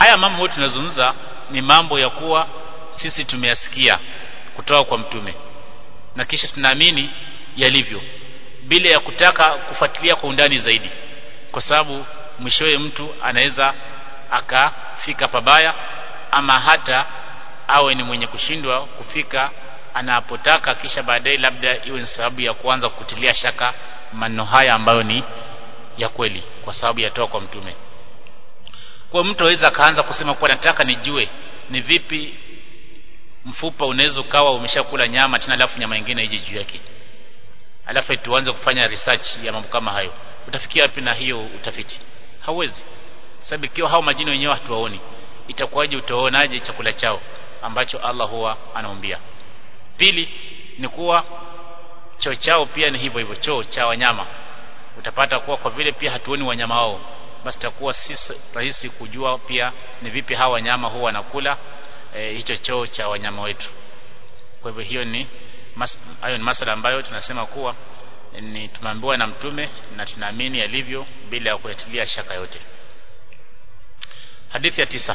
haya mambo yote tunazungumza ni mambo ya kuwa sisi tumeyasikia kutoka kwa mtume na kisha tunaamini yalivyo bila ya kutaka kufuatilia kwa undani zaidi kwa sababu mwishowe mtu anaweza akafika pabaya ama hata awe ni mwenye kushindwa kufika anapotaka kisha baadaye labda iwe ni sababu ya kuanza kutilia shaka maneno haya ambayo ni ya kweli kwa sababu yatoka kwa mtume kwa mtu aweza akaanza kusema kuwa nataka nijue ni vipi mfupa unaweza ukawa umeshakula nyama tena alafu nyama nyingine ije juu yake alafu tuanze kufanya research ya mambo kama hayo utafikia wapi na hiyo utafiti hauwezi sababu ikiwa hao majini wenyewe hatuwaoni itakuwaje utaonaje chakula chao ambacho Allah huwa anaombia pili ni kuwa choo chao pia ni hivyo hivyo choo cha wanyama utapata kuwa kwa vile pia hatuoni wanyama wao basi takuwa si rahisi kujua pia ni vipi hawa wanyama huwa wanakula e, hicho choo cha wanyama wetu kwa hivyo hiyo ni mas, hayo ni masala ambayo tunasema kuwa ni tumeambiwa na mtume na tunaamini yalivyo bila ya kuyatilia shaka yote hadithi ya tisa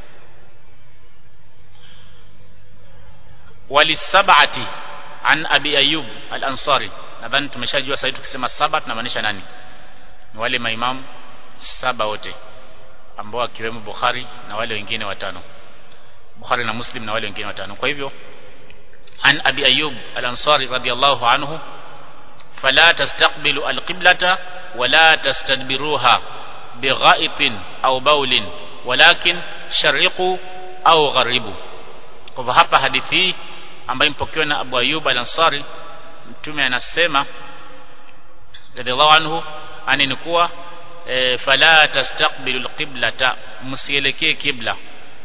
walisabati an abi ayub al-ansari nadhani tumeshajua sasa tukisema saba tunamaanisha nani ni wale maimamu saba wote ambao akiwemo Bukhari na wale wengine watano Bukhari na Muslim na wale wengine watano kwa hivyo an abi ayub al-ansari radiyallahu anhu fala tastaqbilu al-qiblata wala tastadbiruha bighaitin au baulin walakin shariqu au gharibu kwa hivyo hapa hadithi hii ambayo imepokewa na Abu Ayyub al-Ansari mtume anasema radhiallahu anhu ani ni kuwa e, fala tastaqbilu alqiblata msielekee kibla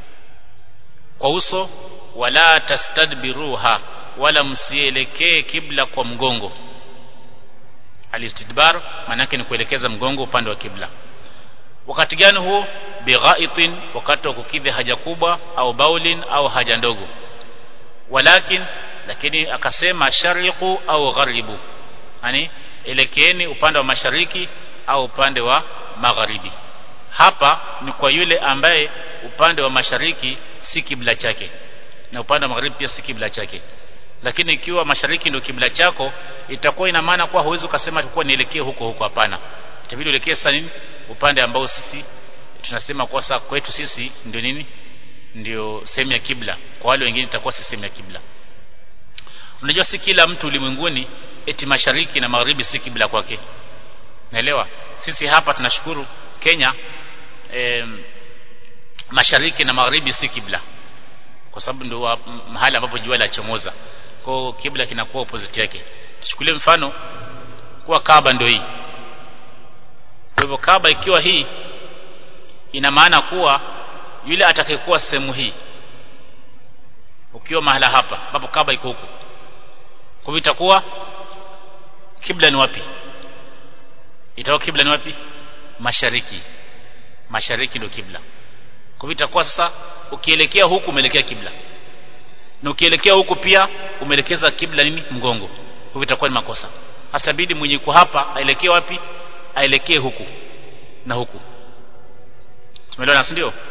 kwa uso wala tastadbiruha wala msielekee kibla kwa mgongo alistidbar maana yake ni kuelekeza mgongo upande wa kibla wakati gani huo bighaitin wakati wa kukidhi haja kubwa au baulin au haja ndogo walakin lakini akasema shariqu au gharibu yani elekeeni upande wa mashariki au upande wa magharibi hapa ni kwa yule ambaye upande wa mashariki si kibla chake na upande wa magharibi pia si kibla chake lakini ikiwa mashariki ndio kibla chako itakuwa ina maana kuwa huwezi ukasema tulikuwa nielekee huko huko hapana itabidi uelekee sasa nini upande ambao sisi tunasema kwa sasa kwetu sisi ndio nini ndio sehemu ya kibla kwa wale wengine itakuwa si sehemu ya kibla unajua si kila mtu ulimwenguni eti mashariki na magharibi si kibla kwake naelewa sisi hapa tunashukuru Kenya e, mashariki na magharibi si kibla kwa sababu ndio mahali ambapo jua lachomoza kwa kibla kinakuwa opposite yake tuchukulie mfano kuwa Kaaba ndio hii kwa hivyo Kaaba ikiwa hii ina maana kuwa yule atakayekuwa sehemu hii ukiwa mahala hapa ambapo Kaaba iko huko kwa hivyo itakuwa kibla ni wapi itakuwa kibla ni wapi mashariki mashariki ndio kibla kwa hivyo itakuwa sasa ukielekea huku umeelekea kibla na ukielekea huku pia umeelekeza kibla nini mgongo kwa hivyo itakuwa ni makosa hasa bidi mwenye yuko hapa aelekee wapi aelekee huku na huku tumeelewana si ndio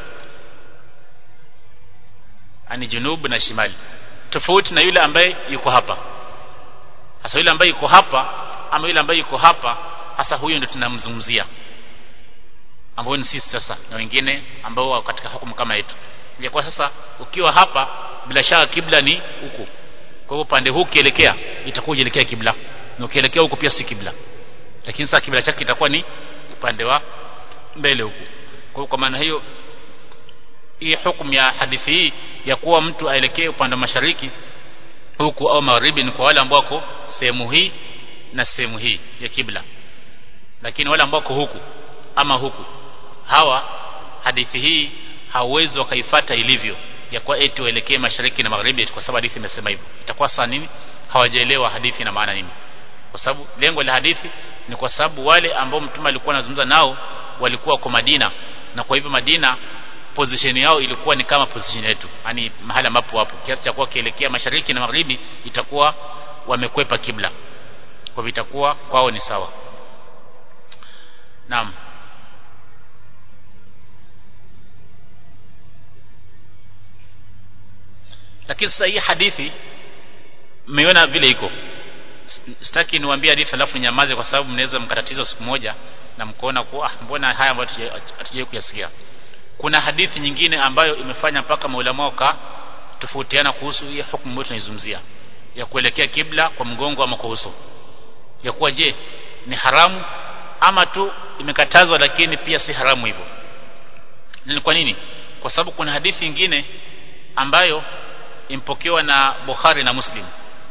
ani junub na shimali tofauti na yule ambaye yuko hapa hasa yule ambaye yuko hapa ama yule ambaye yuko hapa hasa huyo ndio tunamzungumzia ambao ni sisi sasa na wengine ambao wako katika hukumu kama yetu ingekuwa sasa ukiwa hapa bila shaka kibla ni huku kwa hivyo pande huu ukielekea itakuwa ujielekea kibla na ukielekea huku pia si kibla lakini sasa kibla chake itakuwa ni upande wa mbele huku kwa kwa maana hiyo hii hukumu ya hadithi hii ya kuwa mtu aelekee upande wa mashariki huku au magharibi ni kwa wale ambao wako sehemu hii na sehemu hii ya kibla lakini wale ambao wako huku ama huku hawa hadithi hii hauwezi wakaifata ilivyo ya kuwa eti waelekee mashariki na magharibi kwa sababu hadithi imesema hivyo itakuwa saa nini hawajaelewa hadithi na maana nini kwa sababu lengo la hadithi ni kwa sababu wale ambao mtume alikuwa anazungumza nao walikuwa kwa Madina na kwa hivyo Madina position yao ilikuwa ni kama position yetu yani mahali ambapo wapo kiasi cha kuwa kielekea mashariki na magharibi itakuwa wamekwepa kibla kwa hivyo itakuwa kwao ni sawa naam lakini sasa hii hadithi mmeiona vile iko sitaki niwaambie hadithi alafu nyamaze kwa sababu mnaweza mkatatizo siku moja na mkoona kuwa ah, mbona haya ambayo hatujai kuyasikia kuna hadithi nyingine ambayo imefanya mpaka maulama waka tofautiana kuhusu hii hukumu ambayo tunaizungumzia ya kuelekea kibla kwa mgongo ama kwa uso ya kuwa je ni haramu ama tu imekatazwa lakini pia si haramu hivyo ni kwa nini kwa sababu kuna hadithi nyingine ambayo impokewa na Bukhari na Muslim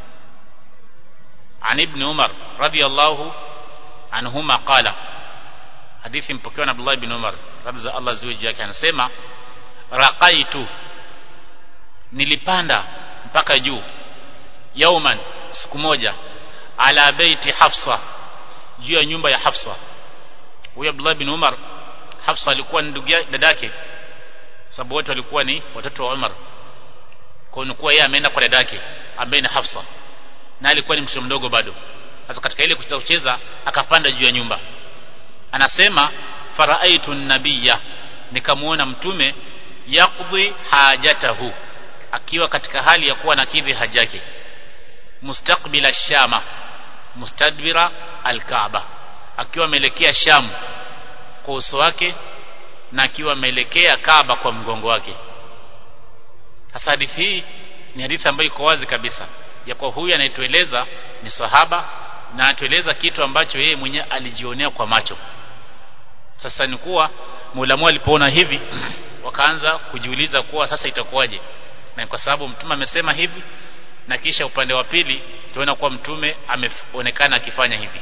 عن ابن عمر رضي الله عنهما قال hadithi mpokewa na Abdullah ibn Umar radhi za Allah ziwe juu yake anasema raqaitu nilipanda mpaka juu yauman siku moja ala baiti Hafsa juu ya nyumba ya Hafsa huyo Abdullah ibn Umar Hafsa alikuwa ni ndugu dadake sababu wote walikuwa ni watoto wa Umar kwa hiyo kuwa yeye ameenda kwa dadake ambaye ni Hafsa na alikuwa ni mtoto mdogo bado sasa katika ile kucheza kucheza akapanda juu ya nyumba anasema faraaitu nabiyya nikamuona mtume yaqdi hajatahu akiwa katika hali ya kuwa nakidhi haja yake mustaqbila shama mustadbira alkaaba akiwa ameelekea sham kwa uso wake na akiwa ameelekea kaaba kwa mgongo wake sasa hadithi hii ni hadithi ambayo iko wazi kabisa ya kwa huyu anayetueleza ni sahaba na anatueleza kitu ambacho yeye mwenyewe alijionea kwa macho sasa ni kuwa muulamu alipoona hivi wakaanza kujiuliza kuwa sasa itakuwaje na kwa sababu mtume amesema hivi na kisha upande wa pili tunaona kuwa mtume ameonekana akifanya hivi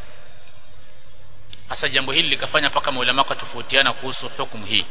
sasa jambo hili likafanya mpaka maulama kwa tofautiana kuhusu hukumu hii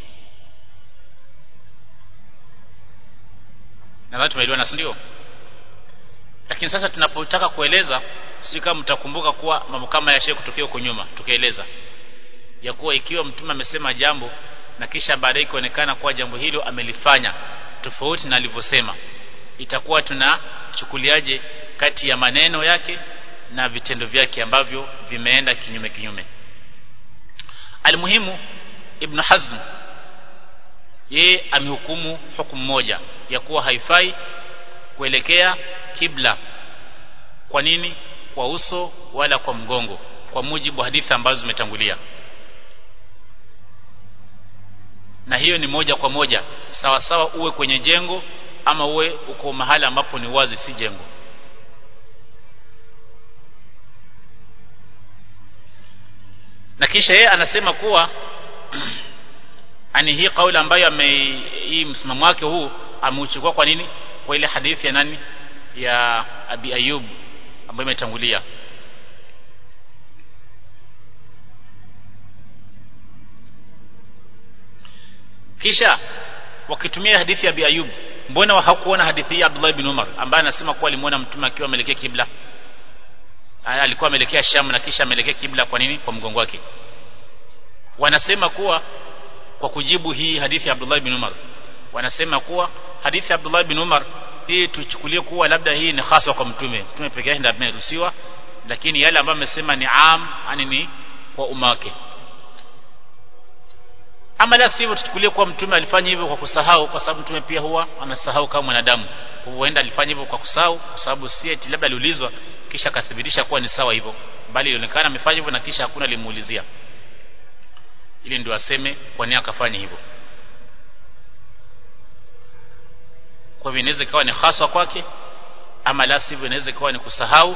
nadhani tumeelewana si ndio lakini sasa tunapotaka kueleza sijui kama mtakumbuka kuwa mambo kama yashe kutokea huko nyuma tukaeleza ya kuwa ikiwa mtume amesema jambo na kisha baadaye ikaonekana kuwa jambo hilo amelifanya tofauti na alivyosema itakuwa tunachukuliaje kati ya maneno yake na vitendo vyake ambavyo vimeenda kinyume kinyume almuhimu ibn hazm yeye amehukumu hukumu moja ya kuwa haifai kuelekea kibla kwa nini kwa uso wala kwa mgongo kwa mujibu wa hadithi ambazo zimetangulia na hiyo ni moja kwa moja sawa sawa uwe kwenye jengo ama uwe uko mahali ambapo ni wazi si jengo na kisha yeye anasema kuwa ani hii kauli ambayo ame hii msimamo wake huu ameuchukua kwa nini kwa ile hadithi ya nani ya Abi Ayub ambayo imetangulia kisha wakitumia hadithi ya Abi Ayub mbona hawakuona hadithi ya Abdullah ibn Umar ambaye anasema kuwa alimuona mtume akiwa ameelekea kibla alikuwa ameelekea Sham na kisha ameelekea kibla kwa nini kwa mgongo wake wanasema kuwa kwa kujibu hii hadithi ya Abdullah ibn Umar wanasema kuwa hadithi ya Abdullah ibn Umar hii tuchukulie kuwa labda hii ni hasa kwa mtume mtume pekee yake ndiye ameruhusiwa lakini yale ambayo amesema ni am yani ni kwa umma wake ama la sivyo tuchukulie kuwa mtume alifanya hivyo kwa kusahau kwa sababu mtume pia huwa anasahau kama mwanadamu huenda alifanya hivyo kwa kusahau kwa sababu si eti labda aliulizwa kisha akathibitisha kuwa ni sawa hivyo bali ilionekana amefanya hivyo na kisha hakuna limuulizia ili ndio aseme kwa nini akafanya hivyo kwa hivyo inaweza ikawa ni haswa kwake ama la sivyo inaweza ikawa ni kusahau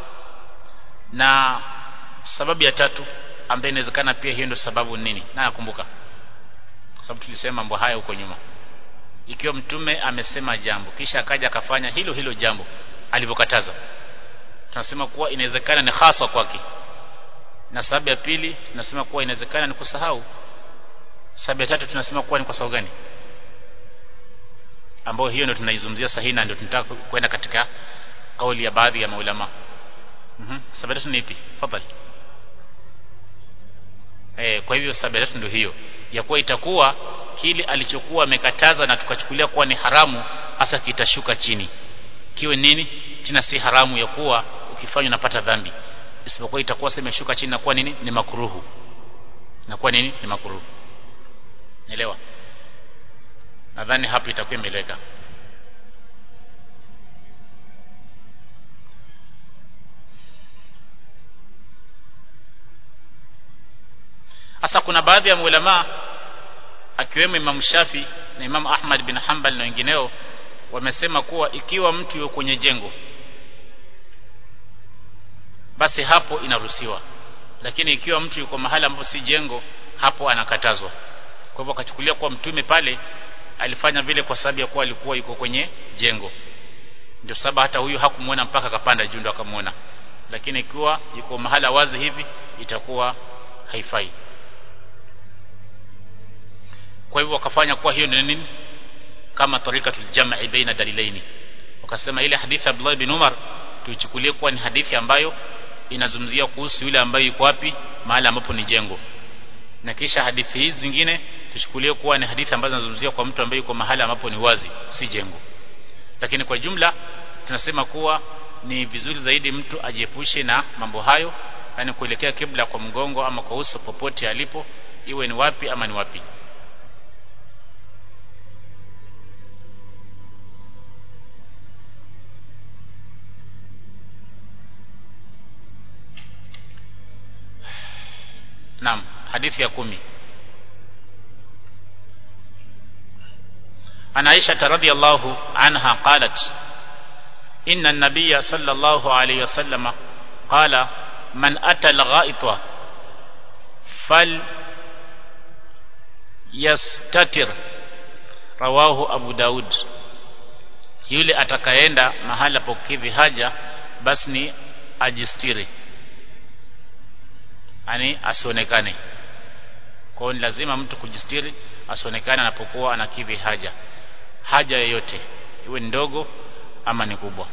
na sababu ya tatu ambayo inawezekana pia hiyo ndio sababu nini na nakumbuka kwa sababu tulisema mambo haya huko nyuma ikiwa mtume amesema jambo kisha akaja akafanya hilo hilo jambo alivyokataza tunasema kuwa inawezekana ni haswa kwake na sababu ya pili tunasema kuwa inawezekana ni kusahau sababu ya tatu tunasema kuwa ni kwa sababu gani ambayo hiyo ndio tunaizungumzia sahihi na ndio tunataka kwenda katika kauli ya baadhi ya maulama mhm sababu ya tatu ni ipi fadhali eh kwa hivyo sababu ya tatu ndio hiyo ya kuwa itakuwa kile alichokuwa amekataza na tukachukulia kuwa ni haramu hasa kitashuka chini kiwe nini tena si haramu ya kuwa ukifanya unapata dhambi isipokuwa itakuwa sema imeshuka chini na kuwa nini ni makuruhu na kuwa nini ni makuruhu elewa nadhani hapo itakuwa imeleka sasa kuna baadhi ya maulama akiwemo Imam Shafi na Imam Ahmad bin Hanbal na wengineo wamesema kuwa ikiwa mtu yuko kwenye jengo basi hapo inaruhusiwa lakini ikiwa mtu yuko mahali ambapo si jengo hapo anakatazwa kwa hivyo akachukulia kuwa mtume pale alifanya vile kwa sababu ya kuwa alikuwa yuko kwenye jengo ndio sababu hata huyu hakumwona mpaka akapanda juu ndo akamwona lakini ikiwa yuko mahala wazi hivi itakuwa haifai kwa hivyo wakafanya kuwa hiyo ni nini kama tarikatul jam'i baina dalilaini wakasema ile hadithi ya Abdullah bin Umar tuichukulie kuwa ni hadithi ambayo inazungumzia kuhusu yule ambaye yuko wapi mahali ambapo ni jengo na kisha hadithi hizi zingine tuchukulie kuwa ni hadithi ambazo zinazungumzia kwa mtu ambaye yuko mahali ambapo ni wazi si jengo lakini kwa jumla tunasema kuwa ni vizuri zaidi mtu ajiepushe na mambo hayo yani kuelekea kibla kwa mgongo ama kwa uso popote alipo iwe ni wapi ama ni wapi Naam hadithi ya kumi عن عائشة رضي الله عنها قالت إن النبي صلى الله عليه وسلم قال من أتى الغائط فليستتر رواه أبو داود yule atakaenda mahala pokidhi haja basi ni ajistiri yani asionekane kwa hiyo lazima mtu kujistiri asionekane anapokuwa anakidhi haja haja yoyote iwe ni ndogo ama ni kubwa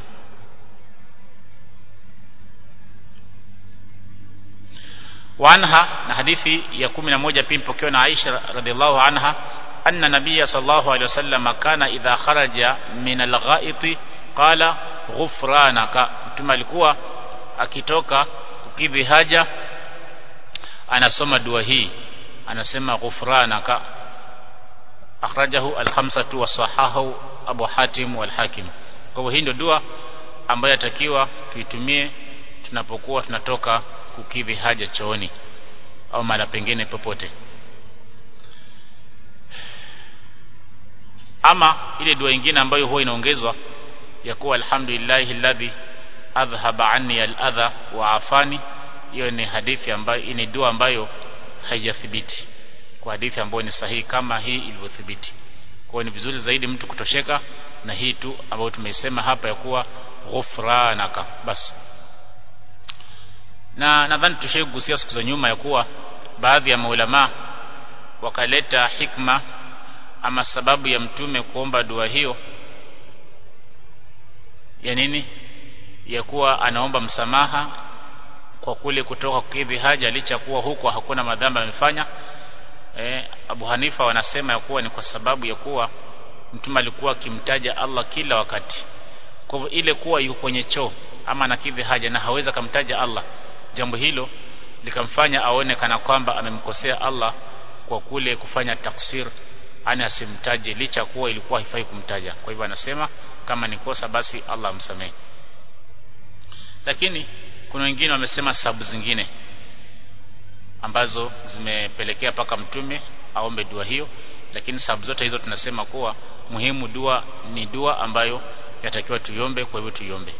وعنها na hadithi ya 11 pia mpokewa na Aisha radhiallahu anha anna nabiy sallallahu alayhi wasallam kana idha kharaja min al-gha'iti qala ghufranaka mtume alikuwa akitoka kukidhi haja anasoma dua hii anasema ghufranaka akhrajahu al-khamsatu wa sahahu Abu Hatim wal Hakim kwa hivyo hii ndio dua ambayo yatakiwa tuitumie tunapokuwa tunatoka kukidhi haja chooni au mara pengine popote ama ile dua nyingine ambayo huwa inaongezwa ya kuwa alhamdulillahi alladhi adhhaba anni al-adha wa afani hiyo ni hadithi ambayo ni dua ambayo haijathibiti kwa hadithi ambayo ni sahihi kama hii ilivyothibiti kwa ni vizuri zaidi mtu kutosheka na hii tu ambayo tumeisema hapa ya kuwa ghufranaka basi na nadhani tushaigusia siku za nyuma ya kuwa baadhi ya maulama wakaleta hikma ama sababu ya mtume kuomba dua hiyo ya nini ya kuwa anaomba msamaha kwa kule kutoka kukidhi haja licha kuwa huko hakuna madhambi amefanya e, Abu Hanifa wanasema ya kuwa ni kwa sababu ya kuwa mtume alikuwa akimtaja Allah kila wakati kwa hivyo ile kuwa yuko kwenye choo ama nakidhi haja na hawezi kumtaja Allah jambo hilo likamfanya aone kana kwamba amemkosea Allah kwa kule kufanya taksir ani asimtaje licha kuwa ilikuwa haifai kumtaja kwa hivyo anasema kama ni kosa basi Allah amsamehe lakini kuna wengine wamesema sababu zingine ambazo zimepelekea paka mtume aombe dua hiyo lakini sababu zote hizo tunasema kuwa muhimu dua ni dua ambayo yatakiwa tuiombe kwa hivyo tuiombe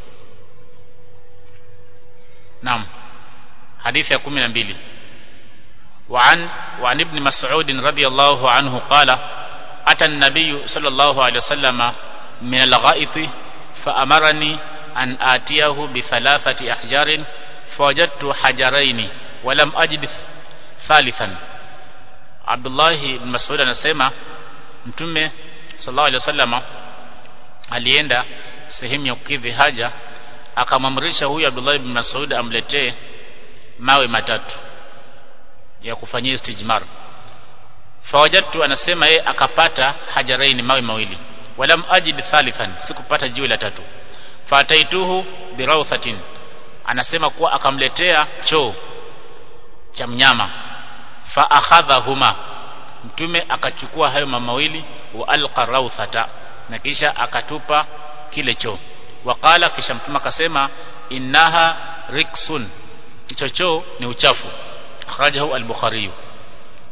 Naam حديث ya 12 وعن وعن ابن مسعود رضي الله عنه قال أتى النبي صلى الله عليه وسلم من الغائط فأمرني أن آتيه بثلاثة أحجار فوجدت حجرين ولم أجد ثالثا عبد الله بن مسعود anasema mtume sallallahu alaihi wasallam alienda sehemu ya kukidhi haja akamamrisha huyu Abdullah ibn Mas'ud amletee mawe matatu ya kufanyia istijmar fawajadtu anasema yeye akapata hajaraini mawe mawili walam ajid thalithan sikupata jiwe la tatu fataituhu birawthatin anasema kuwa akamletea choo cha mnyama fa akhadhahuma mtume akachukua hayo mawili wa alqa rawthata na kisha akatupa kile choo waqala kisha mtume akasema innaha riksun hicho choo ni uchafu akhrajahu al-bukhari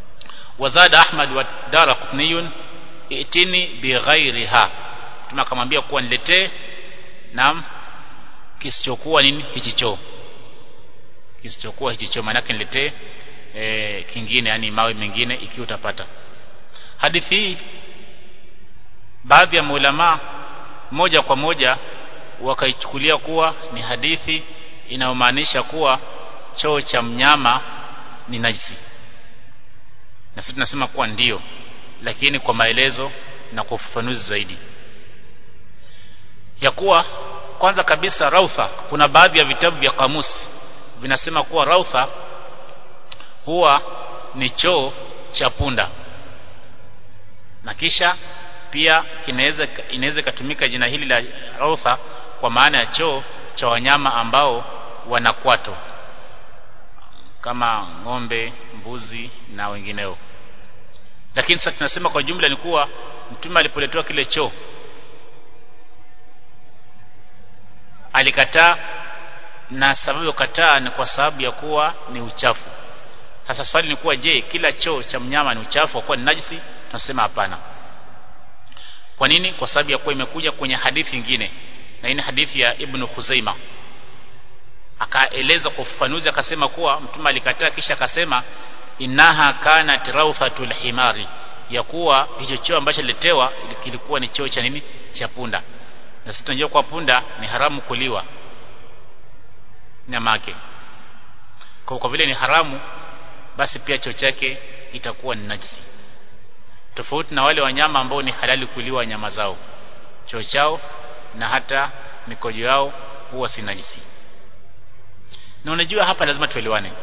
wazada ahmad wa daraqutniyun itini bighairiha mtume akamwambia kuwa niletee na kisichokuwa nini hichi choo kisichokuwa hichi choo maana niletee e, kingine yani mawe mengine ikiwa utapata hadithi hii baadhi ya maulama moja kwa moja wakaichukulia kuwa ni hadithi inayomaanisha kuwa choo cha mnyama ni najisi na sisi tunasema kuwa ndio lakini kwa maelezo na kwa ufafanuzi zaidi ya kuwa kwanza kabisa rautha kuna baadhi ya vitabu vya kamusi vinasema kuwa rautha huwa ni choo cha punda na kisha pia kinaweza inaweza ikatumika jina hili la rautha kwa maana ya choo cha wanyama ambao wana kwato kama ng'ombe mbuzi na wengineo lakini sasa tunasema kwa jumla ni kuwa mtume alipoletewa kile choo alikataa na sababu ya kukataa ni kwa sababu ya kuwa ni uchafu sasa swali ni kuwa je kila choo cha mnyama ni uchafu kwa kuwa ni najisi tunasema hapana kwa nini kwa sababu ya kuwa imekuja kwenye hadithi nyingine na hii ni hadithi ya Ibn Khuzaima akaeleza kwa ufafanuzi akasema kuwa mtume alikataa kisha akasema innaha kanat rawfatul himari ya kuwa hicho choo ambacho letewa kilikuwa ni choo cha nini cha punda na sisi tunajua kwa punda ni haramu kuliwa nyama yake kwa, kwa vile ni haramu basi pia choo chake itakuwa ni najisi tofauti na wale wanyama ambao ni halali kuliwa nyama zao choo chao na hata mikojo yao huwa si najisi na unajua hapa lazima tuelewane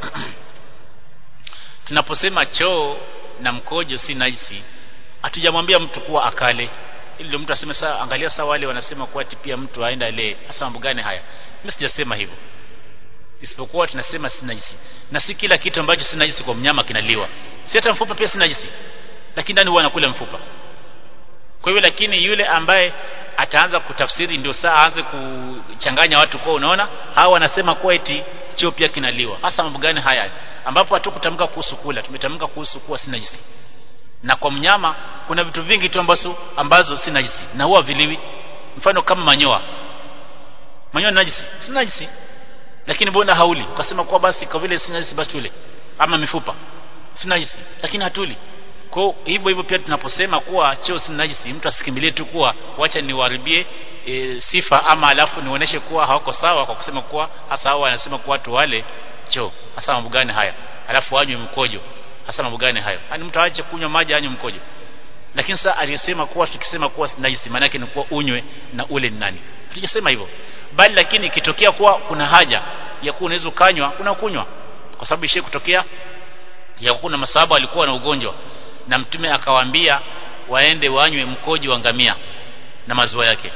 tunaposema choo na mkojo si najisi hatujamwambia mtu kuwa akale ili ndio mtu aseme saa angalia saa wale wanasema kuwa pia mtu aenda le hasa mambo gani haya mimi sijasema hivyo isipokuwa tunasema si najisi na si kila kitu ambacho si najisi kwa mnyama kinaliwa si hata mfupa pia si najisi lakini ndani huwa anakula mfupa kwa hivyo lakini yule ambaye ataanza kutafsiri ndio saa aanze kuchanganya watu kwa unaona hawa wanasema kuwa eti choo pia kinaliwa hasa mambo gani haya ambapo hatukutamka kuhusu kula tumetamka kuhusu kuwa si najisi na kwa mnyama kuna vitu vingi tu ambazo ambazo si najisi na huwa viliwi mfano kama manyoa manyoa ni najisi si najisi lakini mbona hauli ukasema kuwa basi kwa vile si najisi basi tule ama mifupa si najisi lakini hatuli kwa hivyo hivyo pia tunaposema kuwa choo si najisi mtu asikimbilie tu kuwa wacha niwaharibie e, sifa ama alafu nionyeshe kuwa hawako sawa kwa kusema kuwa hasa hao wanasema kuwa watu wale choo hasa mambo gani haya alafu wanywe mkojo hasa mambo gani hayo yani mtu aache kunywa maji anywe mkojo lakini sasa aliyesema kuwa tukisema kuwa najisi maana yake ni kuwa unywe na ule ni nani hatujasema hivyo bali lakini ikitokea kuwa kuna haja ya kuwa unaweza ukanywa unakunywa kwa sababu ishe kutokea ya kuna masahaba walikuwa na ugonjwa na mtume akawaambia waende wanywe mkojo wa ngamia na maziwa yake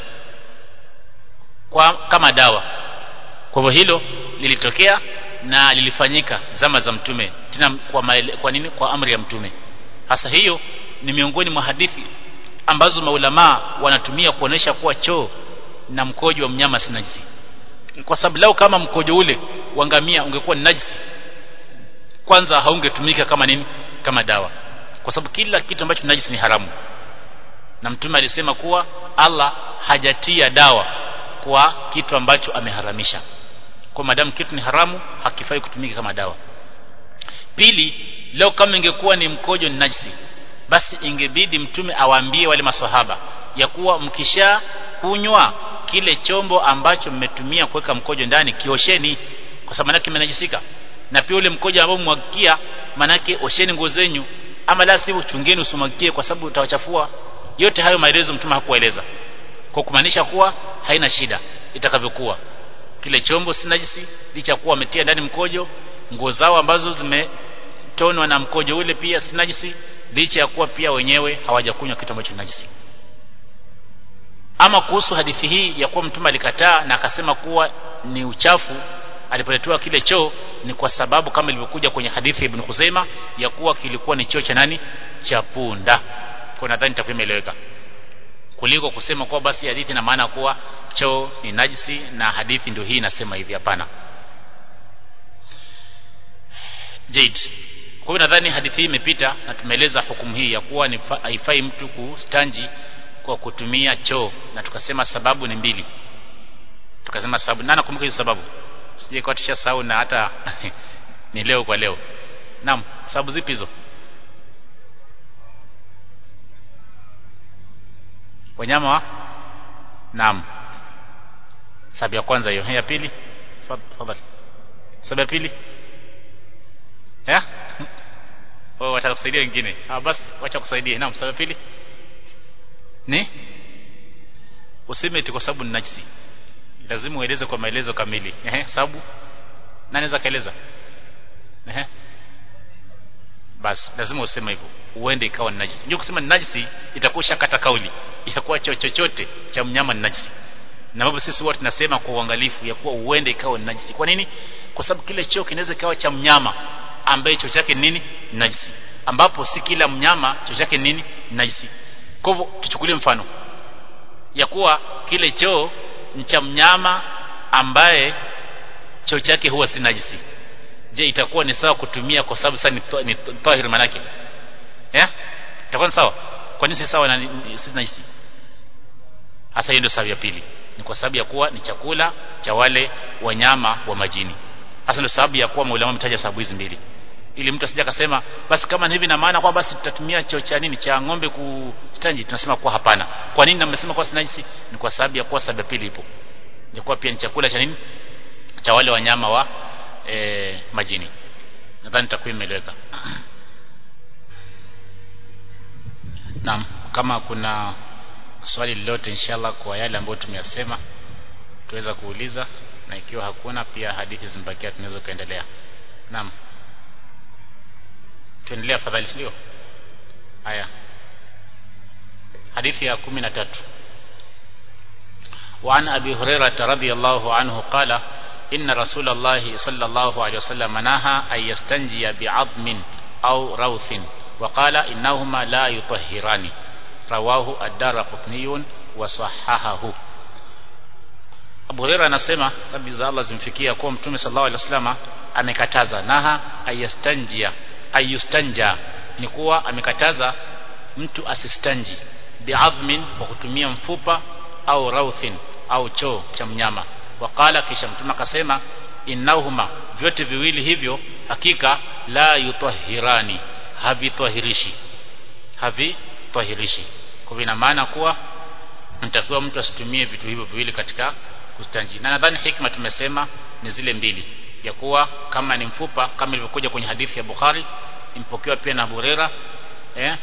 kwa kama dawa kwa hivyo hilo lilitokea na lilifanyika zama za mtume tena kwa, maele, kwa nini kwa amri ya mtume hasa hiyo ni miongoni mwa hadithi ambazo maulamaa wanatumia kuonesha kuwa choo na mkojo wa mnyama si najisi kwa sababu lao kama mkojo ule wa ngamia ungekuwa ni najisi kwanza haungetumika kama nini kama dawa kwa sababu kila kitu ambacho najisi ni haramu na mtume alisema kuwa Allah hajatia dawa kwa kitu ambacho ameharamisha kwa madamu kitu ni haramu hakifai kutumika kama dawa pili leo kama ingekuwa ni mkojo ni najisi basi ingebidi mtume awaambie wale maswahaba ya kuwa mkisha kunywa kile chombo ambacho mmetumia kuweka mkojo ndani kiosheni kwa sababu manake kimenajisika na pia ule mkojo ambao mmwagikia manake osheni nguo zenyu ama la sivyo chungeni usimwagikie kwa sababu utawachafua yote hayo maelezo mtume hakueleza kwa kumaanisha kuwa haina shida itakavyokuwa kile chombo si najisi licha kuwa wametia ndani mkojo nguo zao ambazo zimetonwa na mkojo ule pia si najisi licha ya kuwa pia wenyewe hawajakunywa kitu ambacho najisi ama kuhusu hadithi hii ya kuwa mtume alikataa na akasema kuwa ni uchafu alipoletewa kile choo ni kwa sababu kama ilivyokuja kwenye hadithi ya Ibn Khuzaima ya kuwa kilikuwa ni choo cha nani cha punda kwa nadhani itakuwa imeeleweka kuliko kusema kuwa basi hadithi ina maana kuwa choo ni najisi na hadithi ndio hii inasema hivi hapana Jade kwa hiyo nadhani hadithi hii imepita na tumeeleza hukumu hii ya kuwa ni haifai mtu kustanji kwa kutumia choo na tukasema sababu ni mbili tukasema sababu nani nakumbuka hizo sababu sije kwa tushasahau na hata ni leo kwa leo naam sababu zipi hizo wanyama wa naam sababu ya kwanza hiyo ya pili tafadhali sababu ya pili eh oh wataka kusaidia wengine ah basi wacha kusaidia naam sababu ya pili ni useme eti kwa sababu ni najisi lazima ueleze kwa maelezo kamili ehe sababu nani anaweza kaeleza ehe basi lazima useme hivyo uende ikawa ni najisi ndio kusema ni najisi itakusha kata kauli ya kuwa chochote cha mnyama ni najisi na babu sisi wote tunasema kwa uangalifu ya kuwa uende ikawa ni najisi kwa nini kwa sababu kile choo kinaweza ikawa cha mnyama ambaye choo chake nini najisi ambapo si kila mnyama choo chake nini najisi kwa hivyo tuchukulie mfano ya kuwa kile choo ni cha mnyama ambaye choo chake huwa si najisi je itakuwa ni sawa kutumia kwa sababu sasa ni tahir manake eh itakuwa ni sawa kwa nini si sawa na si najisi hasa hiyo ndio sababu ya pili ni kwa sababu ya kuwa ni chakula cha wale wanyama wa majini hasa ndio sababu ya kuwa maulama mtaja sababu hizi mbili ili mtu asije akasema basi kama ni hivi na maana kwa basi tutatumia choo cha nini cha ng'ombe kustanji tunasema kuwa hapana kwa nini namesema kwa sinajisi ni kwa sababu ya kuwa sababu ya pili ipo ya kuwa pia ni chakula cha nini cha wale wanyama wa e, majini nadhani takwimu imeeleweka naam kama kuna swali lolote inshallah kwa yale ambayo tumeyasema tuweza kuuliza na ikiwa hakuna pia hadithi zimebakia tunaweza kuendelea naam tuendelea afadhali sio haya hadithi ya 13 وعن أبي هريرة رضي الله عنه قال إن رسول الله صلى الله عليه وسلم نهى أن يستنجي بعظم أو روث وقال إنهما لا يطهران رواه الدار قطني وصححه Abu Hurairah anasema rabbi za Allah zimfikia kuwa Mtume sallallahu alaihi wasallam amekataza naha ayastanjia ayustanja ni kuwa amekataza mtu asistanji bi'adhmin kwa kutumia mfupa au rauthin au choo cha mnyama wakala kisha mtume akasema innahuma vyote viwili hivyo hakika la yutahhirani havitahirishi havitahirishi kwa ina maana kuwa mtakiwa mtu asitumie vitu hivyo viwili katika kustanji na nadhani hikma tumesema ni zile mbili ya kuwa kama ni mfupa kama ilivyokuja kwenye hadithi ya Bukhari impokewa pia na Abu Huraira eh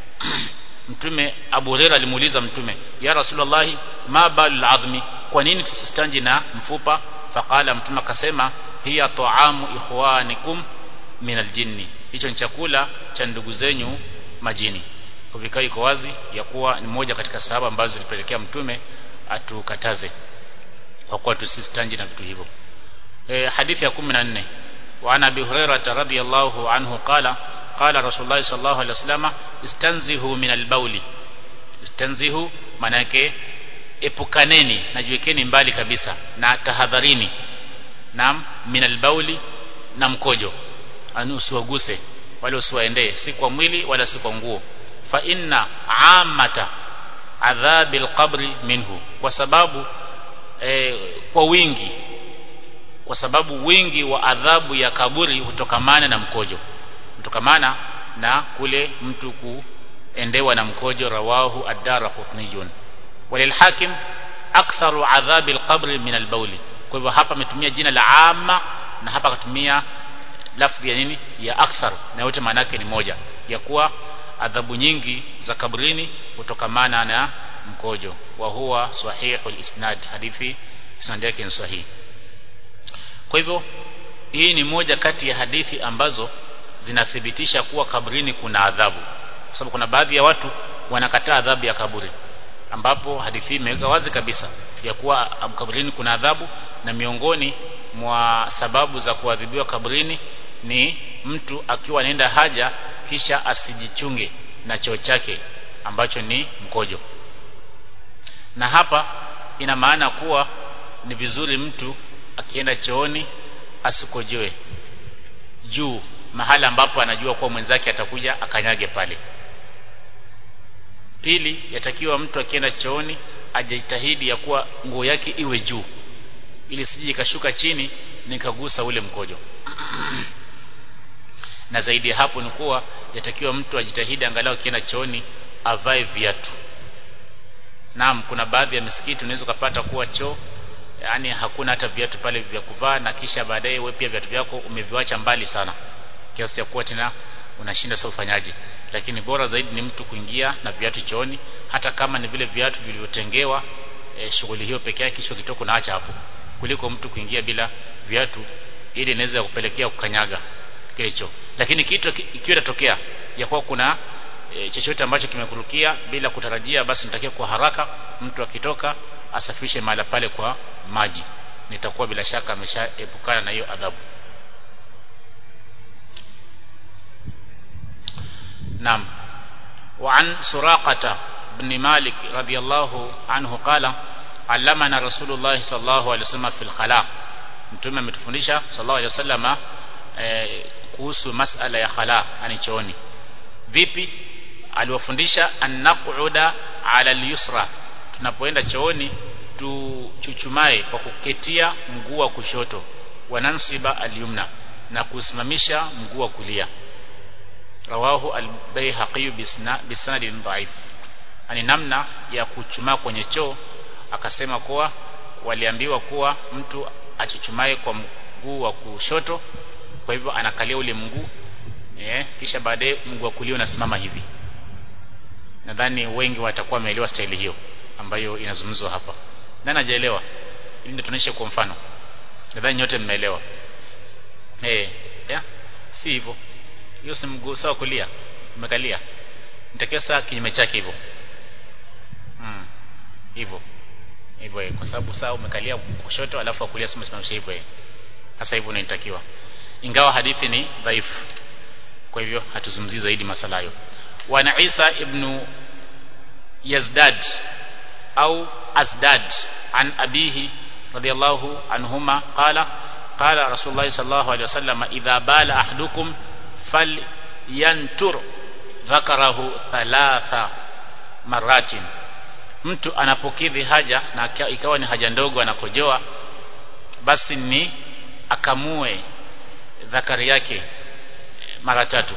mtume Abu Huraira alimuuliza mtume ya Rasulullah ma balul azmi kwa nini tusistanji na mfupa faqala mtume akasema hiya ta'amu ikhwanikum min aljinni hicho ni chakula cha ndugu zenyu majini kwa vikao iko wazi ya kuwa ni moja katika sahaba ambazo zilipelekea mtume atukataze kwa kuwa tusistanji na vitu hivyo e, hadithi ya 14 وعن ابي هريره رضي الله عنه قال قال رسول الله صلى الله عليه وسلم استنزهوا من البول استنزهوا manake epukaneni najiwekeni mbali kabisa na tahadharini naam min albauli na mkojo ani usiwaguse wala usiwaendee si kwa mwili wala si kwa nguo fa inna amata adhabi alqabri minhu kwa sababu eh, kwa wingi kwa sababu wingi wa adhabu ya kaburi hutokamana na mkojo hutokamana na kule mtu kuendewa na mkojo rawahu ad-dara qutniyun walil hakim aktharu adhabi al-qabr min al-bawli kwa hivyo hapa ametumia jina la amma na hapa akatumia lafzi ya nini ya akthar na yote maana yake ni moja ya kuwa adhabu nyingi za kabrini hutokamana na mkojo wa huwa sahihul isnad hadithi isnad yake ni sahihi kwa hivyo hii ni moja kati ya hadithi ambazo zinathibitisha kuwa kabrini kuna adhabu kwa sababu kuna baadhi ya watu wanakataa adhabu ya kaburi ambapo hadithi imeweka wazi kabisa ya kuwa kabrini kuna adhabu na miongoni mwa sababu za kuadhibiwa kabrini ni mtu akiwa anaenda haja kisha asijichunge na choo chake ambacho ni mkojo na hapa ina maana kuwa ni vizuri mtu akienda chooni asikojoe juu mahala ambapo anajua kuwa mwenzake atakuja akanyage pale pili yatakiwa mtu akienda chooni ajitahidi ya kuwa nguo yake iwe juu ili sije ikashuka chini nikagusa ule mkojo na zaidi ya hapo ni kuwa yatakiwa mtu ajitahidi angalau akienda chooni avae viatu naam kuna baadhi ya misikiti unaweza kupata kuwa choo yani hakuna hata viatu pale vya kuvaa na kisha baadaye wewe pia viatu vyako umeviacha mbali sana kiasi cha kuwa tena unashinda sasa ufanyaje lakini bora zaidi ni mtu kuingia na viatu chooni hata kama ni vile viatu vilivyotengewa e, shughuli hiyo peke yake kisha kitoko naacha hapo kuliko mtu kuingia bila viatu ili inaweza kupelekea kukanyaga kile choo lakini kitu ikiwa itatokea ya kuwa kuna e, chochote ambacho kimekurukia bila kutarajia basi nitakiwa kwa haraka mtu akitoka asafishe mahala pale kwa maji nitakuwa bila shaka ameshaepukana na hiyo adhabu نعم وعن سراقة بن مالك رضي الله عنه قال علمنا رسول الله صلى الله عليه وسلم في الخلاء mtume ametufundisha sallallahu alaihi wasallam eh, kuhusu masala ya khala yani chooni vipi aliwafundisha annaquda ala al-yusra tunapoenda chooni tuchuchumae kwa kuketia mguu wa kushoto wanansiba al-yumna na kusimamisha mguu wa kulia rawahu al-Baihaqi bisanadin dhaif ani namna ya kuchumaa kwenye choo akasema kuwa waliambiwa kuwa mtu achuchumae kwa mguu wa kushoto kwa hivyo anakalia ule mguu eh kisha baadaye mguu wa kulia unasimama hivi nadhani wengi watakuwa wameelewa staili hiyo ambayo inazungumzwa hapa nani hajaelewa ili ndio tunaisha kwa mfano nadhani nyote mmeelewa eh yeah? si hivyo hiyo si mguu sawa kulia umekalia nitakiwa saa kinyume chake hivyo mm hivyo hivyo kwa sababu saa umekalia kushoto alafu kulia sima simamisha hivyo sasa hivyo inatakiwa ingawa hadithi ni dhaifu kwa hivyo hatuzungumzii zaidi masala hayo wana Isa ibn Yazdad au Azdad an abihi radiyallahu anhuma qala qala rasulullah sallallahu alaihi wasallam idha bala ahadukum falyantur dhakarahu thalatha maratin mtu anapokidhi haja na ikawa ni haja ndogo anakojoa basi ni akamue dhakari yake mara tatu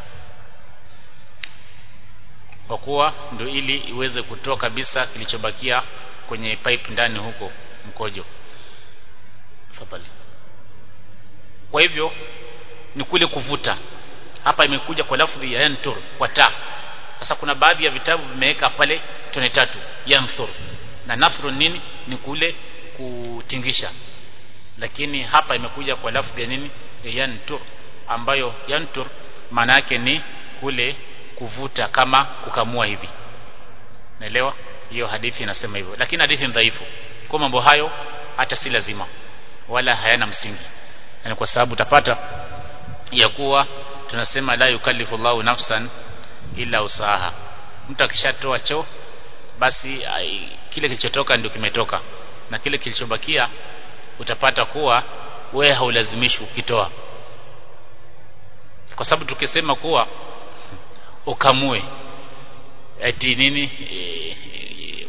kwa kuwa ndio ili iweze kutoa kabisa kilichobakia kwenye pipe ndani huko mkojo Fadhali. kwa hivyo ni kule kuvuta hapa imekuja kwa lafdhi ya yantur kwa ta sasa kuna baadhi ya vitabu vimeweka pale tone tatu yanthur na nafru nini ni kule kutingisha lakini hapa imekuja kwa lafdhi ya nini ya yantur ambayo yantur maana yake ni kule kuvuta kama kukamua hivi naelewa hiyo hadithi inasema hivyo lakini hadithi ni dhaifu kwa mambo hayo hata si lazima wala hayana msingi yani kwa sababu utapata ya kuwa tunasema la yukallifu Allahu nafsan illa usaha mtu akishatoa choo basi ai, kile kilichotoka ndio kimetoka na kile kilichobakia utapata kuwa we haulazimishi ukitoa kwa sababu tukisema kuwa ukamue eti nini e, e,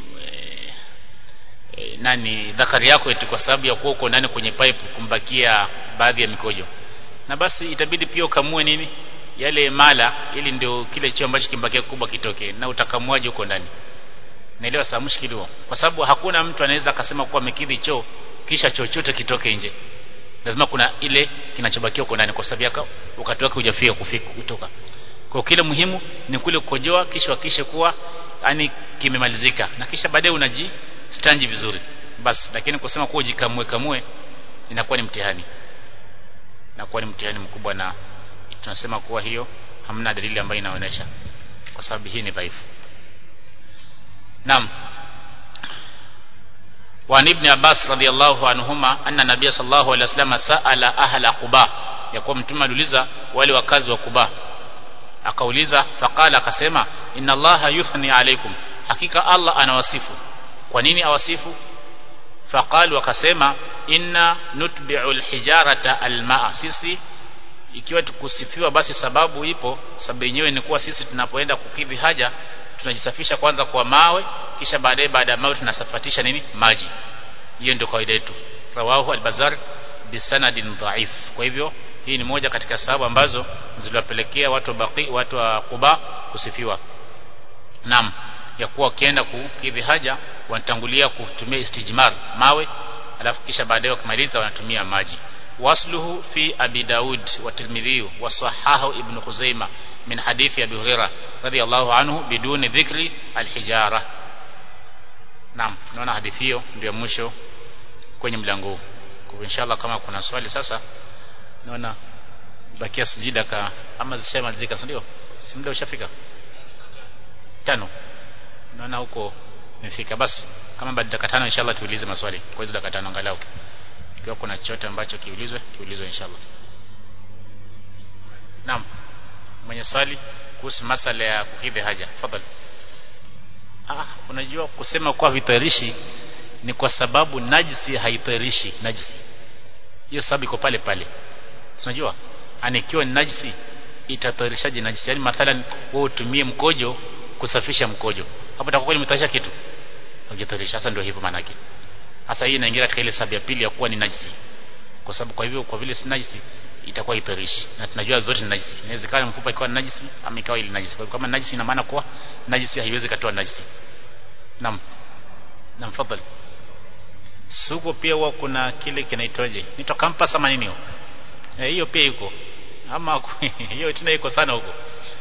e, nani dhakari yako eti kwa sababu ya kuwa uko ndani kwenye pipe kumbakia baadhi ya mikojo na basi itabidi pia ukamue nini yale mala ili ndio kile choo ambacho kimbakia kubwa kitoke na utakamuaje huko ndani naelewa saa mshikili huo kwa sababu hakuna mtu anaweza akasema kuwa amekidhi choo kisha chochote kitoke nje lazima kuna ile kinachobakia huko ndani kwa sababu yako wakati wake hujafika kufika kutoka kwa kile muhimu ni kule kukojoa kisha hakishe kuwa yani kimemalizika na kisha baadaye unaji stanji vizuri basi lakini kusema kuwa jikamue kamue inakuwa ni mtihani inakuwa ni mtihani mkubwa na tunasema kuwa hiyo hamna dalili ambayo inaonyesha kwa sababu hii ni dhaifu naam وعن ابن عباس رضي الله عنهما أن النبي صلى الله عليه وسلم سأل أهل قباء يقوم mtume aliuliza wale wakazi wa Quba akauliza faqala akasema inna allaha yuthni alaykum hakika Allah anawasifu kwa nini awasifu faqalu akasema inna nutbi'u alhijarata almaa sisi ikiwa tukusifiwa basi sababu ipo sababu yenyewe ni kuwa sisi tunapoenda kukidhi haja tunajisafisha kwanza kwa mawe kisha baadaye baada ya mawe tunasafatisha nini maji hiyo ndio kawaida yetu rawahu al-bazar bisanadin dhaif kwa hivyo hii ni moja katika sababu ambazo ziliwapelekea watu wa baqi watu wa Quba kusifiwa naam ya kuwa wakienda kukidhi haja wanatangulia kutumia istijmar mawe alafu kisha baadaye wakimaliza wanatumia maji wasluhu fi abi daud wa tirmidhi wa sahahu ibn khuzaimah min hadithi abi hurairah radiyallahu anhu biduni dhikri alhijara naam naona hadithi hiyo ndio mwisho kwenye mlango huu kwa inshallah kama kuna swali sasa naona bakia sijida ka ama zishamalizika ndio si muda ushafika tano naona huko imefika basi kama baada dakika tano inshallah tuulize maswali kwa hizo dakika tano angalau ikiwa kuna chochote ambacho kiulizwe kiulizwe inshallah naam mwenye swali kuhusu masala ya kukidhi haja tafadhali ah unajua kusema kwa vitarishi ni kwa sababu najisi haitarishi najisi hiyo sababu iko pale pale unajua anikiwa ni najisi itatarishaje najisi yani mathalan wewe utumie mkojo kusafisha mkojo hapo itakuwa imetarisha kitu hujatarisha sasa ndio hivyo maana yake sasa hii inaingia katika ile sababu ya pili ya kuwa ni najisi kwa sababu kwa hivyo kwa vile si najisi itakuwa itarishi na tunajua zote ni najisi inawezekana mfupa ikawa ni najisi ama ikawa ile najisi kwa hivyo kama najisi ina maana kuwa najisi haiwezi katoa najisi naam naam fadhali suko pia huwa kuna kile kinaitwaje nito campus ama nini eh hiyo pia iko ama hiyo tena iko sana huko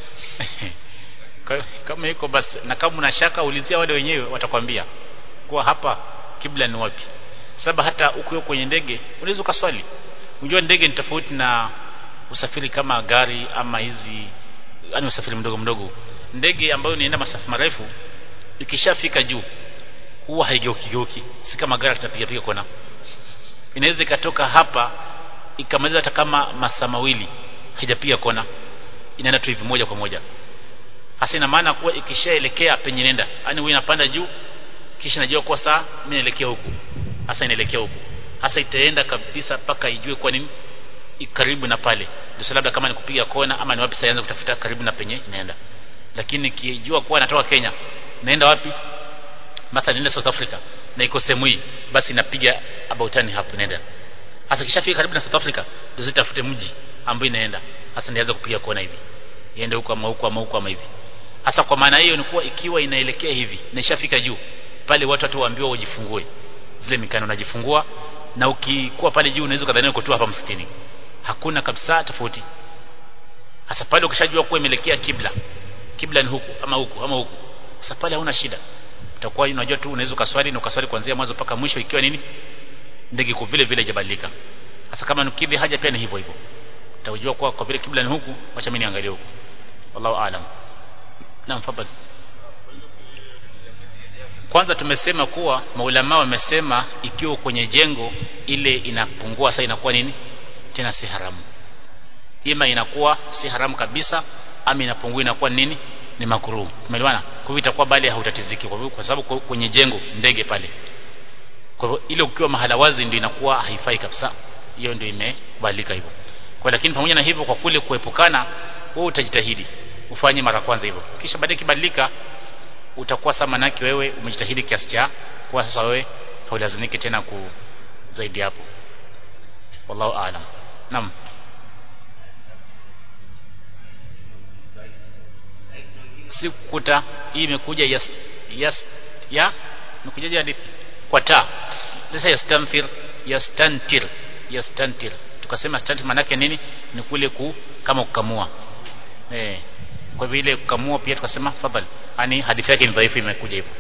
kama iko basi na kama una shaka ulizia wale wenyewe watakwambia kuwa hapa kibla ni wapi sababu hata ukiwa kwenye ndege unaweza ukaswali unajua ndege ni tofauti na usafiri kama gari ama hizi yani usafiri mdogo mdogo ndege ambayo inaenda masafa marefu ikishafika juu huwa haigeuki geuki si kama gari tutapiga piga kona inaweza ikatoka hapa ikamaliza hata kama masaa mawili haijapiga kona inaenda tu hivi moja kwa moja hasa ina maana kuwa ikishaelekea penye nenda yani wewe inapanda juu kisha najua kwa saa mimi naelekea huku hasa inaelekea huku hasa itaenda kabisa mpaka ijue kwa nini karibu na pale ndio labda kama ni kupiga kona ama ni wapi sasa kutafuta karibu na penye inaenda lakini kijua kuwa natoka Kenya naenda wapi mathalan naenda South Africa na iko sehemu hii basi inapiga about tani hapo inaenda hasa kishafika karibu na South Africa ndio zitafute mji ambao inaenda hasa ndianza kupiga kona hivi iende huko ama huko ama huko ama hivi hasa kwa maana hiyo ni kuwa ikiwa inaelekea hivi na ishafika juu pale watu watu waambiwa wajifungue zile mikano unajifungua na ukikuwa pale juu unaweza kadhania uko tu hapa msikitini hakuna kabisa tofauti hasa pale ukishajua kuwa imeelekea kibla kibla ni huku ama huku ama huku sasa pale hauna shida utakuwa unajua tu unaweza ukaswali na ukaswali kuanzia mwanzo mpaka mwisho ikiwa nini ndege kwa vile vile hajabadilika sasa kama nukidhi haja pia ni hivyo hivyo utajua kwa kwa vile kibla ni huku acha mimi niangalie huku wallahu aalam naam fadhali kwanza tumesema kuwa maulama wamesema ikiwa kwenye jengo ile inapungua sasa inakuwa nini tena si haramu ima inakuwa si haramu kabisa ama inapungua inakuwa nini ni makruh umeelewana kwa hivyo itakuwa bali hautatiziki kwa, kwa sababu kwenye jengo ndege pale kwa hivyo ile ukiwa mahala wazi ndio inakuwa haifai kabisa hiyo ndio imekubalika hivyo kwa lakini pamoja na hivyo kwa kule kuepukana wewe utajitahidi ufanye mara kwanza hivyo kisha baadaye kibadilika utakuwa sama naki wewe umejitahidi kiasi cha kwa sasa wewe haulazimiki tena ku zaidi hapo wallahu aalam naam si kukuta hii imekuja yas, yas ya imekuja hadithi kwa ta sasa yastanfir yastantir yastantir tukasema stantir maana yake nini ni kule ku kama kukamua eh kwa vile kukamua pia tukasema fadhali yani hadithi yake ni dhaifu imekuja hivyo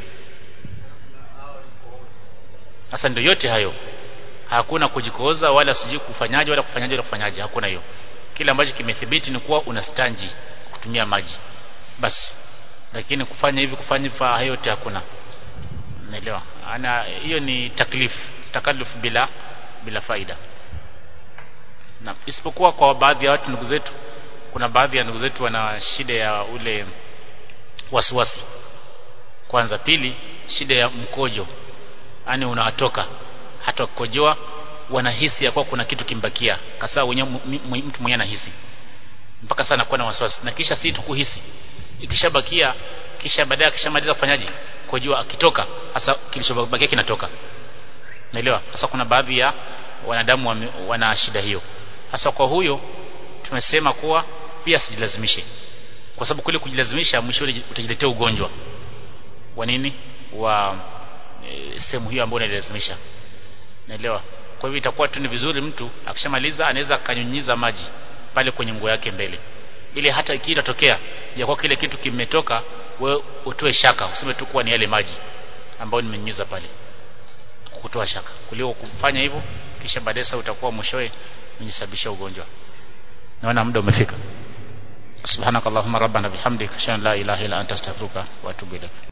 sasa ndio yote hayo hakuna kujikoza wala sijui kufanyaje wala kufanyaje wala kufanyaje hakuna hiyo kile ambacho kimethibiti ni kuwa una stanji kutumia maji basi lakini kufanya hivi kufanya hivi hayo yote hakuna naelewa ana hiyo ni taklif takaluf bila bila faida na isipokuwa kwa baadhi ya watu ndugu zetu kuna baadhi ya ndugu zetu wana shida ya ule wasiwasi kwanza pili shida ya mkojo yani unawatoka hata kukojoa wanahisi ya kuwa kuna kitu kimbakia kasa wenyewe mtu mwenyewe anahisi mpaka sana kuwa na wasiwasi na kisha si tukuhisi ikishabakia kisha baadaye akishamaliza kufanyaje kujua akitoka hasa kilichobakia kinatoka naelewa hasa kuna baadhi ya wanadamu wame, wana shida hiyo hasa kwa huyo tumesema kuwa pia sijilazimishe kwa sababu kule kujilazimisha mwisho utajiletea ugonjwa wa nini wa e, sehemu hiyo ambayo unalazimisha naelewa kwa hivyo itakuwa tu ni vizuri mtu akishamaliza anaweza akanyunyiza maji pale kwenye nguo yake mbele ili hata ikitatokea ya kwa kile kitu kimetoka wewe utoe shaka useme tu kuwa ni yale maji ambayo nimenyunyiza pale kutoa shaka kuliko kufanya hivyo kisha baadaye sasa utakuwa mwishowe unyesababisha ugonjwa naona muda umefika subhanakallahumma rabbana bihamdika ashhadu an la ilaha illa anta astaghfiruka wa atubu ilaik